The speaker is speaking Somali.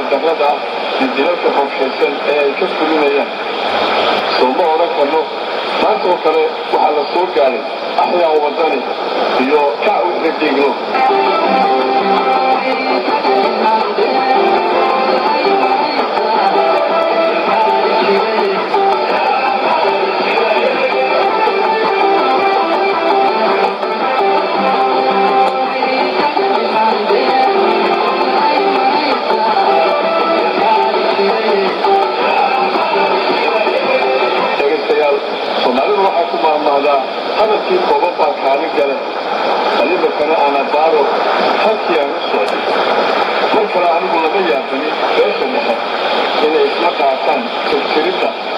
darrada ah iyo dilalka qorshaysan ee ay ka fulinayaan soo ma odhan karno maantoo kale waxaa la soo gaaray axyaa wadani iyo kac wixda dhiigno dhegaystayaal soomaalidu waxay ku maahmaahdaa hadalkii kooban baa kaalin gale qalibakana ana baaro halkii aan u socday mar kale anigu lama yaabani beesha dhexe inay isla qaataan tirtiridda